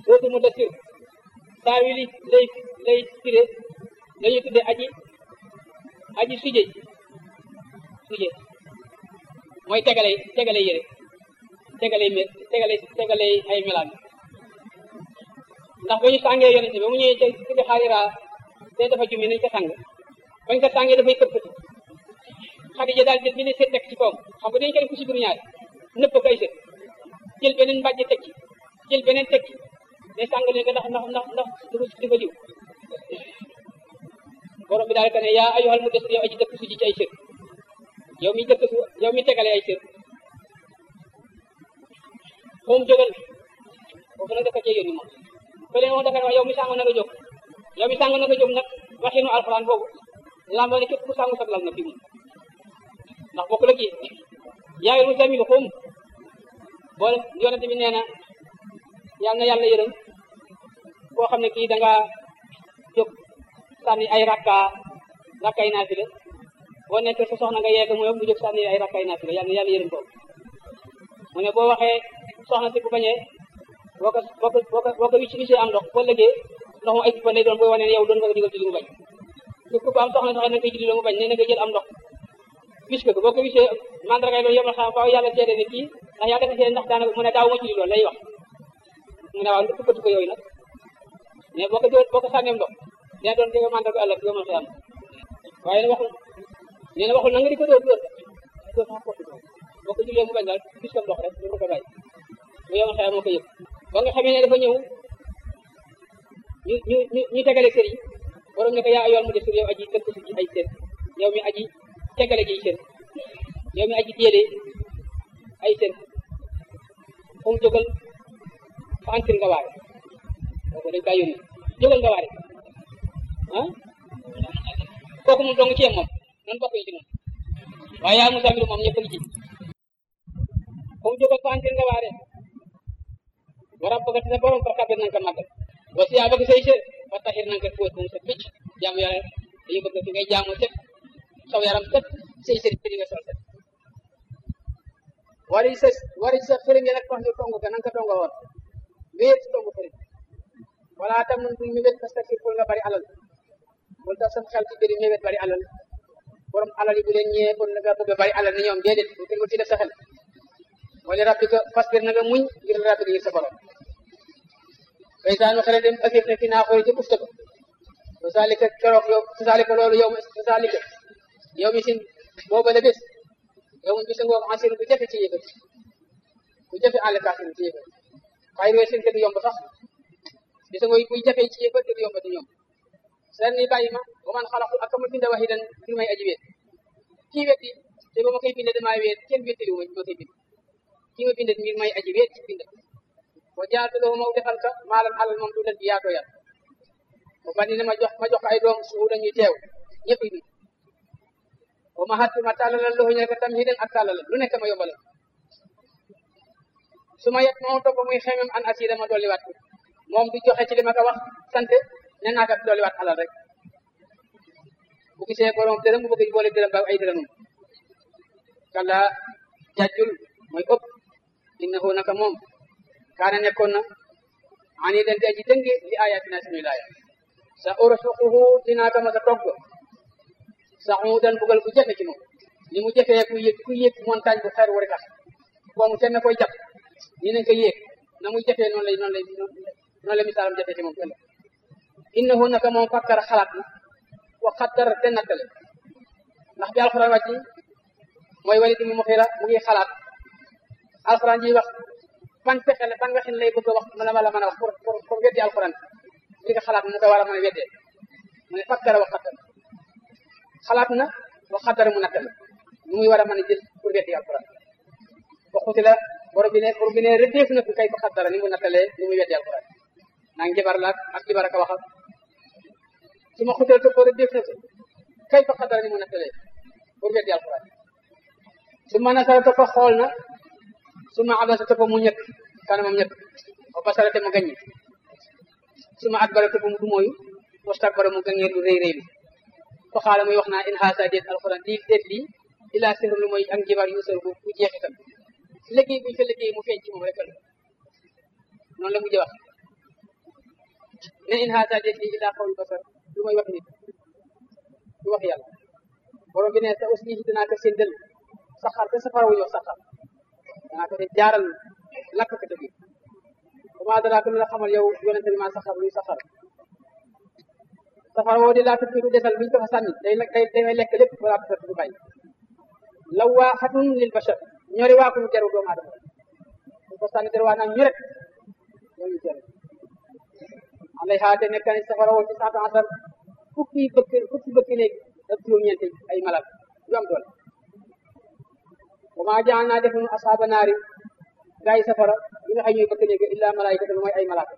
dootu mu dasir taawili lay lay firé lañuy tudde aji aji suje suje mooy tegale tegale yére tegale mel tegale tegale ay melaan ndax ba ñu sàngee yonente ba mu ñëwee ca tudde xaariraa te dafa jumi nañ ko sàng bañ ko sàngee dafay këppati Xadija daal jël beneen seet teg ci kawam xam nga dañu ko def ku si biir ñaari nëpp ko ay seet jël beneen mbàjj teg ci jël beneen teg ci day sàng leen ko ndax ndax ndax ndax dafa dafa diw borom bi daal ka ne yaa ayyuhal mudassir yow aji dëkk su ji ci ay sër yow mi dëkk su yow mi tegale ay sër moom jógal foofu nag dafa cee yónni moom fële moom dafa ne wax yow mi sàng na nga jóg yow mi sàng na nga jóg nag waxinu alxuraan boobu lamboo ne képp ku sàngu saglal na fi mu ndax bokk la kii yaayul mu zamil xum boole yonente bi nee na yal na yàlla yërëm koo xam ne kii da nga jóg sànni ay rakka rakkay naafila boo nekk sa soxna nga yeeg mu mu jóg sànni ay rakkay naafila yal na yàlla yërëm ko mu ne boo waxee soxna si bu bañee boo ko boo ko boo ko boo ko wicc wicc am ndox boo lëgee ndox mu ay fa lay doon booy wane ne yow doon nga ko digal ci li mu bañ képp ku am soxna sax na koy julli mu bañ nee na nga jël am ndox wis ko boo ko wisee mandargay doon yomal xam faaw yàlla seede ne kii ndax yaa defa see ndax daanaka mu ne daaw ma julli loolu lay wax mu ne waaw tukkatu ko yooyu nag mais boo ko jël boo ko sànneem ndox dina doon dégg mandarga ëllëg yomal xiyam waaye ne waxul nee na waxul na nga di ko dóor dóor dóor sax porte boo ko jullee mu bañ daal gis ko ndox rek du ko bàyyi bu yomal xiyam moo ko yëg ba nga xamee ne dafa ñëw ñu ñu ñu ñu tegale sër yi borom ne ko yaa ayool mu desir yow aji dëkk si ci ay sër yow mi aji tegale ji sër yow mi aji téele ay sër fu mu jógal fa antir nga waare kooku dañ kaa yónni jógal nga waare ah kooku moom dong ci yem moom nan bokk ci moom waaye yaa Musaa mbiru moom ñëpp ngi ci fu mu jógal fa antir nga waare war a bëgg sa borom fa kabir nañ ko màggal wa si yaa bëgg say sër fa taxir nañ ko fóot moom sa picc jaamu yàlla dañu bëgg fi ngay jaamu set saw yaram set say sër yi nga sol set wari sa wari sa fëriñ yi nag wax ñu tongu ga nanga ko tongo woon wéer ci tongu fëriñ wala tam nun buñ mébét parce que pour nga bari alal bul daf sam xel ci bëri mébét bari alal borom alal yi bu leen ñëwee pour nga bëgg bari alal ni ñoom déedéet bu kenn ci def sa xel wala rabbi ko fasbir na nga muñ ngir rabbi ngir sa borom faysaanu xele dem afif ne fi naa xool ci bufta ba saalika keroog yow saalika loolu yow saalika yow mi sin booba la bés yow mu bisa ngoog ansir bu jafe ci yëfat bu jafe àll kaasin ci yëfat xay roo sin te du yomb sax bisa ngoog buy jafe ci yëfat te du yomb di ñoom seen ni bàyyi ma ba man xalaku ak ma binda waxidan fi may aji weet kii wetti te ba ma koy binde damaa weet kenn wettali ma ma koy bind kii ma binde ngir may aji weet ci bind wa jaatuloo ma defal ka maalam alal moom du bi yaa ko yar ba bandi ne ma jox ma jox ay doom suuf dañuy teew ñëpp yi wa ma xatti ma tàllalal loxo ñu ne ko tam hidan ak tàllalal lu nekk ma yombalal su ma yet moom topp muy xemem an asida ma dolliwaat ko moom du joxe ci li ma ko wax sant ne naa ko dolliwaat alal rek bu gisee borom dërëm bu bëgg boole dërëm ba ay dërëmam kala jajjul mooy ëpp innahu naka moom kaana nekkoon na ani den di aji dënge li ayatina suñuy laaya sa ursuquhu dinaa ko mas a togg saxuudan bugal bu jafe ci moom ni mu jafee ku yëg ku yëg montagne bu xeer wu rek boomu kenn koy jàpp ni nañ ko yéeg na muy jafee noonu lay noonu lay noonu la misaalam jafee ci moom ëllëg innahu naka moom fakkara xalaat na wa xaddara te nattale ndax bi alxuraan wàcc mooy wali di mu mu xira mu ngi xalaat alxuraan ji wax ban pexe la ban waxin lay bëgg a wax mën a la mën a wax pour pour pour weddi alxuraan li nga xalaat mu ko war a mën a weddee mu ne fakkara wa xaddara xalaat na wa xaddara mu nattale nu muy war a mën a jël pour weddi alxuraan waxuti la borom bi ne borom bi ne rëddeef na ko kay fa xaddara ni mu nattalee ni muy weddi alxuraan naa njabar la ak jibar ak a waxal su ma xutal ko rëddeef na ko kay fa xaddara ni mu nattalee pour weddi alxuraan su ma nasara topp xool na su ma abasa topp mu ñëkk kanamam ñëkk wa basara te mu gaññi su ma adbara topp mu dumooyu wastakbara mu gaññee lu rëy rëy lu fa xaala muy wax naa in haasa déet alxuraan lii déet lii ilaa sir lu mooy ak njibar yu sër bu bu jeexitam liggéey buñ ko liggéey mu feeñ ci moom rek la noonu la mujj wax ne in haata déet lii illaa qawlu basar lu mooy wax nit du wax yàlla borom bi ne sa aussi yi dinaa ko séddal saxar te safara wu ñëw saxar danaa ko def jaaral lakk ko dëgg comment dara ko la xamal yow yonente bi maa saxar luy saxar safara woo di laa tëdd du desal buñ ko fa sànni day day day lekk lépp balaa tëdd du bàyyi lawaaxatun lil bashar ñori waa ko ñu teru doomu aadama ñu ko sànni der waa naan ñu rek loolu ñu teru alayha te nekk ni safara woo ci cent asar fukki bëkk fukki bëkk néeg ak juróom-ñeent ay malal yu am doole wa maa jaan naa defuñu asaaba naari gaa yi safara yi nga xam ñooy bëkk néeg illa malaayika lu mooy ay malaaka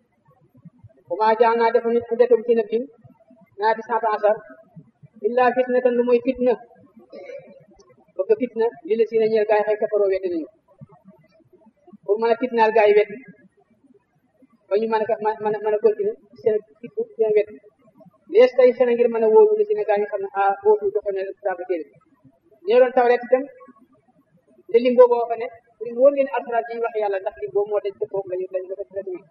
wa maa jaan naa defuñu iddatum ci nabin naati cent asar illa fitnatan lu mooy fitna bëgg fitna li la si ne ñeel gaa yi xëy kafaroo weddi nañu pour mën a fitnaal gaa yi weddi ba ñu mën a mën a mën a continuer seen fit seen weddi lees tay xëy na ngir mën a wóolu li si ne gaa yi xam ne ah wóotu joxe ne dafa téere ñoo doon taw rek itam te lim boobu fa ne pour wóor leen alxuraan yi wax yàlla ndax lim boobu moo dañ dëppoo lañu lañu ko def rek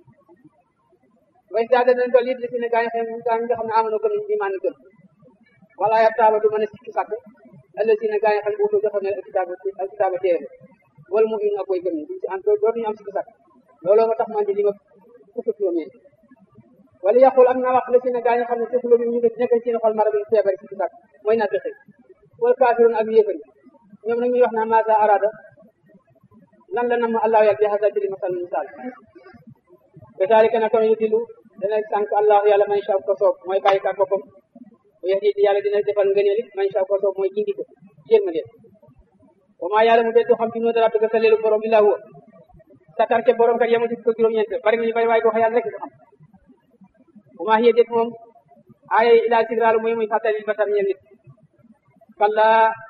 way daa dañ doon it li si ne gaa yi xam gaa yi nga xam ne amoon gëm imaan gëm wala ya taaba du mën a sikki sàkk ëllëg si ne gaa yi xam wóotu joxe ne alkitaaba alkitaaba téere wala mu in ak koy gëm duñ si am dootuñu am sikki sàkk looloo ma tax man di li ma fukk juróom-ñeent wala yaqul am naa wax la si ne gaa yi xam ne ci xulóom ñu nekk ci xol mara bi feebar si sàkk mooy naa fexe wala kaafiroon ak yéefar ñoom nag ñuy wax naa maasa arada lan la nam allahu yàlla bi hasa ci li masal misaal kasaalika na kon yu dilu dana sànq allahu yàlla man sha ko soob mooy bàyyi kaat boppam bu yahdi yàlla dina defal ngëneel it man sha ko soob mooy gindi ko jéem a leen wa maa yàlla mu beddu xam ci noo dara bëgg sa leelu borom illa huwa sakar ca borom kat yemu ci ko juróom-ñeent bari nañu bari waaye doo yàlla rek ko xam wa maa hiya déet moom aaya ilaa sigraalu mooy muy fàttali basar ñeel nit kalla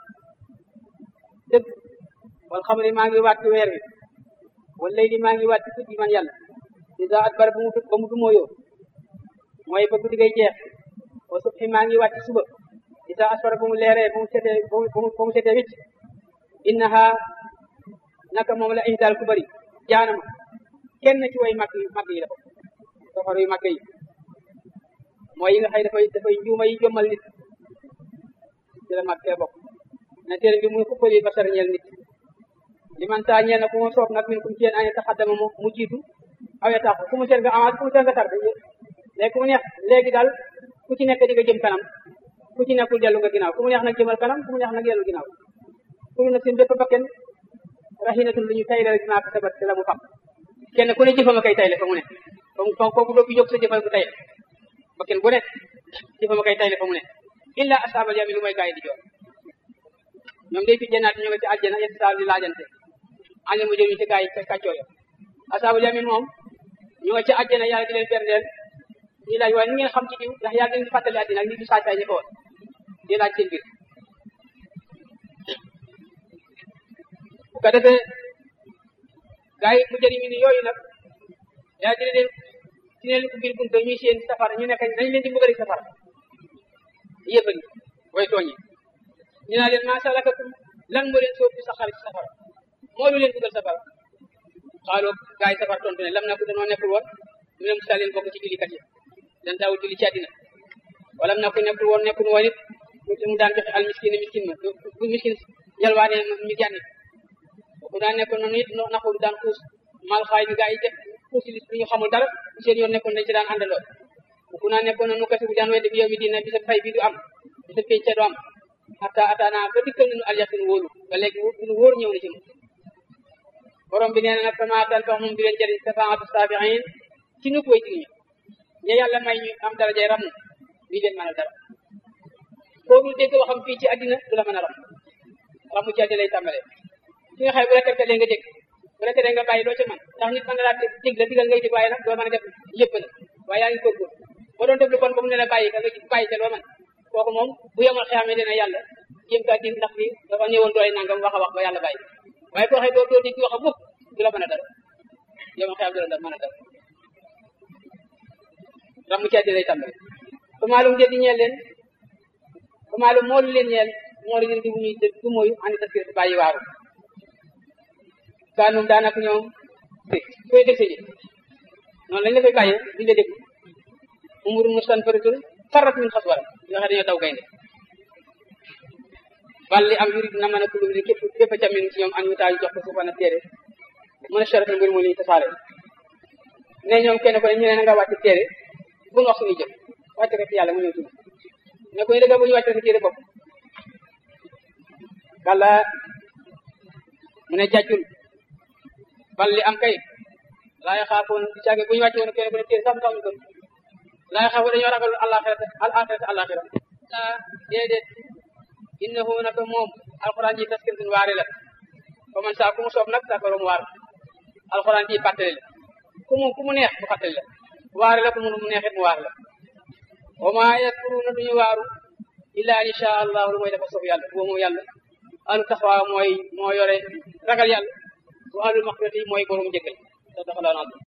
dëgg wal xamri maa ngi waat ci weer wi wal layli maa ngi waat ci guddi man yàlla isa at bar ba mu ba mu dumóoyoo mooy ba guddi ngay jeex wa subhi maa ngi waat ci suba isa asfara ba mu leeree ba mu setee ba mu ba mu setee wicc innaha naka moom la ihdaal ku bëri jaanama kenn ci way mag yi mag yi la ko safar yu mag yi mooy yi nga xëy dafay dafay njuuma yi jommal nit ci la mag fee bokk na téere bi muy xuppali basar ñeel nit li man saa ñeel na ku ma soob nag min kum ci yéen aña taxaddama mu mu jiitu awe tax ku mu seet nga avance ku mu seet nga tar léegi ku mu neex léegi daal ku ci nekk di nga jëm kanam ku ci nekkul dellu nga ginnaaw ku mu neex nag jëmal kanam ku mu neex nag dellu ginnaaw kulu na seen bépp bakken raxinatun lu ñu tayle rek naa ko sabat te la mu xam kenn ku ne jëfama kay tayle fa mu ne fa kooku doo fi jóg sa jëfal ku tayle bakken bu ne jëfama kay tayle fa mu ne illa asaabal yamin lu mooy gaa yi di joor ñoom day fi jënaat ñu nga ci aljana yett saa di laajante ànd mu jëriñ ci gaa yi kàccoo ya asaabal yamin moom ñu nga ci aljana yàlla di leen berndeel di laaj waaye ni ngeen xam ci diw ndax yàlla dañu fàttali àddina ak ni du saay saay ñi ko woon di laaj seen biir bu ko defee gaa yi mu jëriñ ni yooyu nag yaa dina leen dina leen ubbil bunte ñuy seen safara ñu nekk dañ leen di bëggali safara yëppali way tooñi ñu naa leen maa salakakum lan moo leen soob ci saxar ci safara moo lu leen dugal safara xaaloo gaa yi safara tontu ne lam na ko danoo nekkul woon mu ne musa leen bokk ci jullikat yi dan daawul julli ci àddina wala na ko nekkul woon nekkul woon it mu daan joxe al miskin miskin ma bu miskin yalwaane ñu jànni bu daan nekkoon noonu it naxul daan xuus mal xaay bi gaa yi def xuus li ñu xamul dara seen yoon nekkoon dañ ci daan àndaloo bu naa nekkoon noonu kasi bu daan weddi bi yow mi dina bisa fay bi du am bisa pénc du am hatta ataana ba dikkal nañu al yaqin wóolu ba léegi lu wóor ñëw na ci moom borom bi nee na nag fama tan fax moom di leen jëriñ safaatu saabiin ci nu koy jiriñu ña yàlla may ñu am darajay ram li leen mën a dara koo dul dégg waxam fii ci àddina du la mën a ram ramu ci àddina lay tàmbalee ki nga xëy bu la tegtalee nga dégg bu la teree nga bàyyi doo ca mën ndax nit mën na laa dégg la digal ngay dégg waaye nag doo mën a def yëpp la waaye yaa ngi góorgóor boo doon def lu bon ba mu ne la bàyyi ka nga bàyyi ca loo mën kooku moom bu yemal xeexamee dina yàlla jéem kaa din ndax bi dafa ñëwoon doole nangam wax a wax ba yàlla bàyyi waaye koo xëy doo doo dégg wax a mukk du la mën a dara yemal xeexam du la mën a dara ramu ci àddina lay tàmbale fa maalum de di ñeel leen fa maalum moolu leen ñeel moolu leen di bu ñuy du mooyu andi taskir bàyyi waaru kaanum daanaka ñoom koy dëgg ji noonu lañ la koy bàyyee duñ la déglu umurun mustanfiratun farrat min xaswara yoo xam dañoo daw gaynde bal li am yurid na mën a kulub li képp képp ca min ci ñoom an witaayu jox ko suufa na téere mën a sharatan mbir mu li tasaare ne ñoom kenn ko ne ñu ne na nga wàcc téere bu ñu wax suñuy jëf wàcc ko ci yàlla mu ñëw tudd ne ko ñu dëgg bu ñu wàcc sa téere bopp kàlla mu ne jàccul bal li am kay laa yaxaafoon di caage bu ñu wàcce woon kenn ku ne téere sax mu tax ñu gëm laa yaxaafoon dañoo ragal alaxirata al axirata alaxira ah déedéet innahu naka moom alxuraan ji taskiratun waare la fa man saa ku mu soob nag saa mu waar alxuraan ji fàttali la ku mu ku mu neex mu fàttali la waare la ku mu mu neexit mu waar la wa maa yadkuruna duñu waaru illa an insha allah lu mooy dafa soob yàlla boo moom yàlla alu taxawaa mooy moo yore ragal yàlla wa alul maxfirati mooy borom njëkkal sa daxalaan